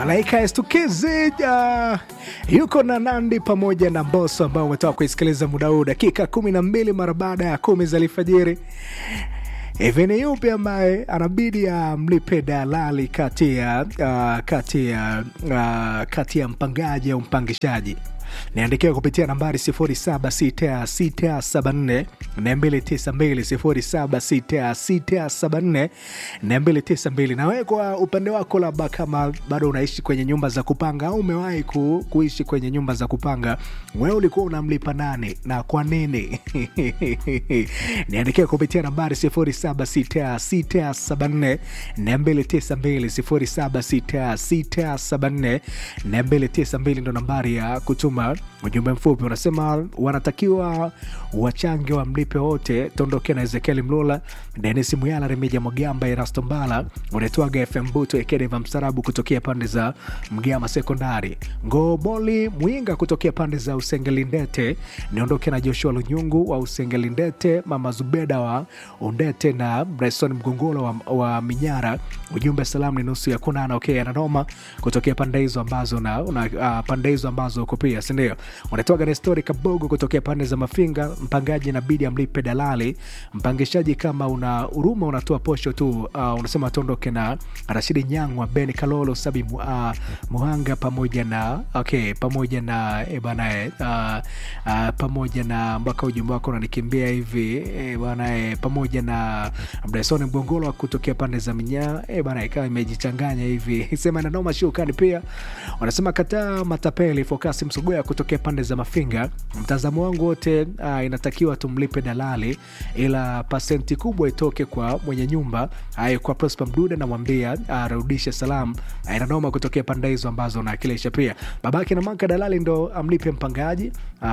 Malaika Estukizi uh, yuko na Nandi pamoja na Mbosso ambao umetoka kuisikiliza muda huu dakika kumi na mbili mara baada ya kumi za alfajiri. Hivi ni yupi ambaye anabidi amlipe dalali kati ya uh, kati ya uh, kati ya mpangaji au mpangishaji? Niandikia kupitia nambari 076674 292 076674 na wewe kwa upande wako, labda kama bado unaishi kwenye nyumba za kupanga au umewahi ku, kuishi kwenye nyumba za kupanga, wewe ulikuwa unamlipa nani na kwa nini? Niandikia kupitia nambari 076674 292 076674 ndo nambari ya kutuma ujumbe mfupi. Unasema wanatakiwa wachange wamlipe wote. Tondoke na Ezekieli Mlula, Denis Muyala, Remija Mwagamba, Erasto Mbala, unaitwaga FM Buto Ekedeva Msarabu kutokea pande za Mgama Sekondari, Ngoboli Mwinga kutokea pande za Usengelindete. Niondoke na Joshua Lunyungu wa Usengelindete, Mama Zubeda wa Undete na Bryson Mgongolo wa, wa Minyara. Ujumbe salamu ni nusu ya kunana. Okay, ananoma kutokea pande hizo ambazo na una, uh, pande hizo ambazo uko pia sindio? Unatoka Nestori Kabogo kutokea pande za Mafinga. Mpangaji inabidi amlipe dalali. Mpangishaji kama una huruma unatoa posho tu. Uh, unasema tuondoke na Rashidi Nyangwa, Ben Kalolo, Sabi uh, Muhanga pamoja na okay, pamoja na e bana uh, uh, pamoja na mpaka ujumbe wako unanikimbia hivi e bana e, pamoja na Bryson Mgongolo kutokea pande za Minya e bana, ikawa imejichanganya hivi sema na noma shukani. Pia wanasema kataa matapeli Fokasi Msugoya kutokea pande za Mafinga. Mtazamo wangu wote uh, inatakiwa tumlipe dalali, ila pasenti kubwa itoke kwa mwenye nyumba ayo. Kwa Prosper Mdude namwambia arudishe uh, salamu inanoma kutokea pande hizo ambazo naakilisha. Pia babake na maka dalali ndo amlipe mpangaji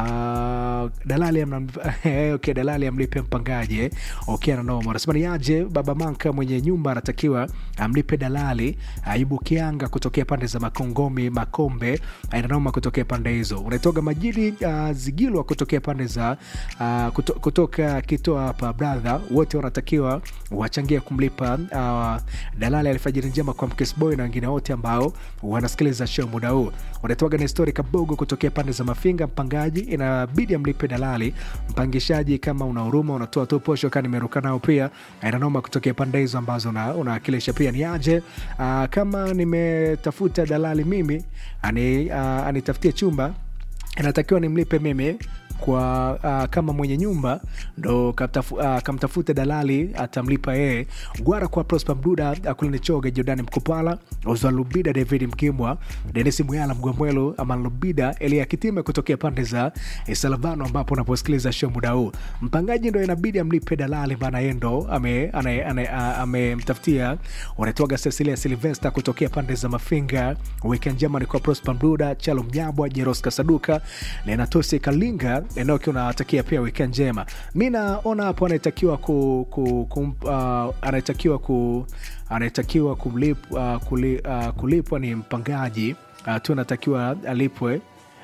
uh, dalali amna, okay, dalali amlipe mpangaji eh. Okay, ananoma anasema ni aje baba manka mwenye nyumba anatakiwa amlipe dalali. Ayubu Kianga kutokea pande za Makongomi Makombe inanoma kutokea pande hizo unaitoga majini uh, Zigilwa kutokea pande za uh, kuto, kutoka kitoa hapa brother, wote wanatakiwa wachangia kumlipa uh, dalali alfajiri njema kwa Mkesboy na wengine wote ambao wanasikiliza show muda huu. Unatoga na histori Kabogo kutokea pande za Mafinga. Mpangaji inabidi amlipe dalali. Mpangishaji kama una huruma unatoa tu posho, kani nimeruka nao pia inanoma kutokea pande hizo ambazo unawakilisha. Pia ni aje uh, kama nimetafuta dalali mimi ani, uh, anitafutie chumba inatakiwa nimlipe mimi kwa uh, kama mwenye nyumba ndo kamtafu, uh, kamtafute dalali atamlipa yeye. Gwara kwa Prosper Mduda, Akulini Choge, Jordani Mkopala, Oswald Lubida, David Mkimwa, Denis Muyala, Mgwamwelo, Aman Lubida, Elia Kitime kutokea pande za Salavano ambapo unaposikiliza show muda huu. Mpangaji ndo inabidi amlipe dalali, maana yeye ndo amemtafutia ame, ame unatoaga Cecilia Silvester kutokea pande za Mafinga. Weekend njema ni kwa Prosper Mduda, Chalo Mnyabwa, Jeros Kasaduka na Inatosi Kalinga eneo kiwa unawatakia pia weekend njema. Mi naona hapo anatakiwa ku, ku, ku, uh, anatakiwa ku anatakiwa kulip, uh, kuli, uh, kulipwa ni mpangaji uh, tu anatakiwa alipwe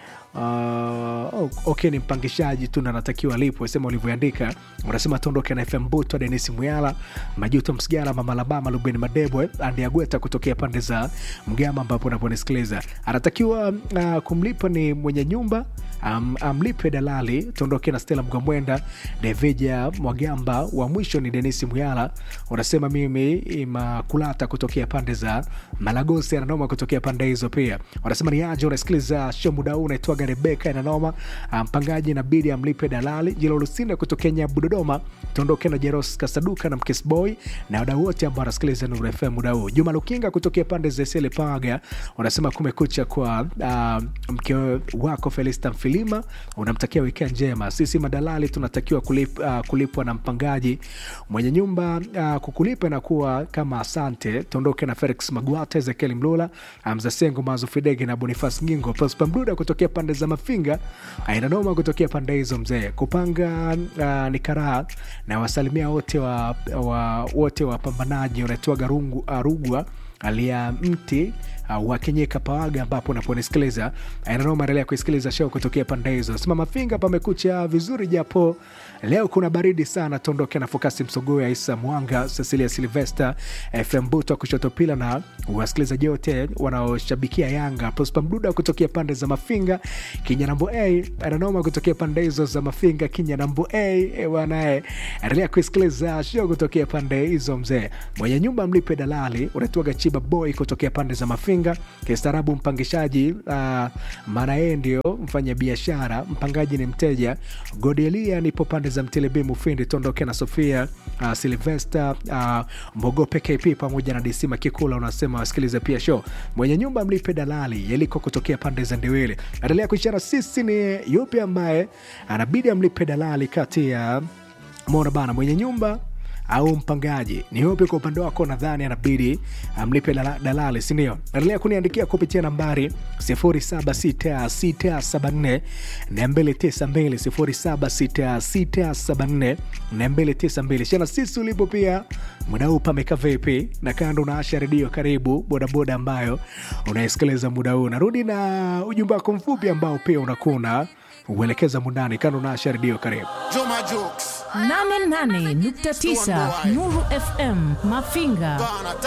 Uh, okay, ni mpangishaji tu anatakiwa alipwe, sema ulivyoandika. Unasema tuondoke na FM Buto, Denis Muyala, Majuto Msigara, Mama Labama, Ruben Madebwe, Andi Agweta kutokea pande za Mgama ambapo unaponisikiliza. Anatakiwa uh, kumlipa ni mwenye nyumba um, amlipe dalali. Tuondoke na Stella Mgamwenda, Deveja Mwagamba, wa mwisho ni Denis Muyala. Unasema mimi Imakulata kutokea pande za Malagosi, ananoma kutokea pande hizo pia. Unasema ni aje unasikiliza show muda huu unaitwa Rebeka inanoma. Mpangaji inabidi amlipe dalali. Jilo Lusinde kutokea Nyabu Dodoma. Tuondoke na Jeros Kasaduka na Mkesboy na wadau wote ambao wanasikiliza Nuru FM muda huu. Juma Lukinga kutokea pande za Sele Paga unasema kumekucha kwa uh, mke wako Felista Mfilima, unamtakia weekend njema. Sisi madalali tunatakiwa kulip, uh, kulipwa na mpangaji mwenye nyumba uh, kukulipa na kuwa kama asante. Tuondoke na Felix Magwata, Ezekiel Mlula, Mzasengo Mazu Fidege na Bonifas Ngingo, Prosper Mduda kutokea pande za Mafinga, ainanoma kutokea pande hizo mzee kupanga uh, ni karaha na wasalimia wote wa, wa, wote wapambanaji wanaitwaga uh, Rugwa alia mti uh, wakenyeka pawaga ambapo unaponisikiliza nanoma endelea kuisikiliza show kutokea pande hizo nasema mafinga pamekucha vizuri japo leo kuna baridi sana tuondoke na fokasi msogoya isa mwanga cecilia silvester fm buto kushoto pila na wasikilizaji wote wanaoshabikia yanga prospa mduda kutokea pande za mafinga kinyanambo a ananoma kutokea pande hizo za mafinga kinyanambo a bwanae endelea kuisikiliza show kutokea pande hizo mzee mwenye nyumba mlipe dalali unatuaga chiba boy kutokea pande za mafinga kistaarabu mpangishaji uh, maana yeye ndio mfanya biashara mpangaji ni mteja godelia nipo pande za mtelebi mufindi tondoke na sofia uh, silvester uh, mbogope kp pamoja na disima kikula unasema wasikilize pia show mwenye nyumba mlipe dalali yeliko kutokea pande za ndiwili endelea kuishara sisi ni yupi ambaye anabidi amlipe dalali kati ya mona bana mwenye nyumba au mpangaji ni upi kwa upande wako nadhani anabidi amlipe dala- dalali sindio endelea kuniandikia kupitia nambari 76674 292 76674 shana sisi ulipo pia muda huu pameka vipi na kando na asha redio karibu bodaboda ambayo unaisikiliza muda huu narudi na ujumbe wako mfupi ambao pia unakuna uelekeza mundani kando na asha redio karibu Joma Jokes. 88.9 Nuru FM Mafinga Bana,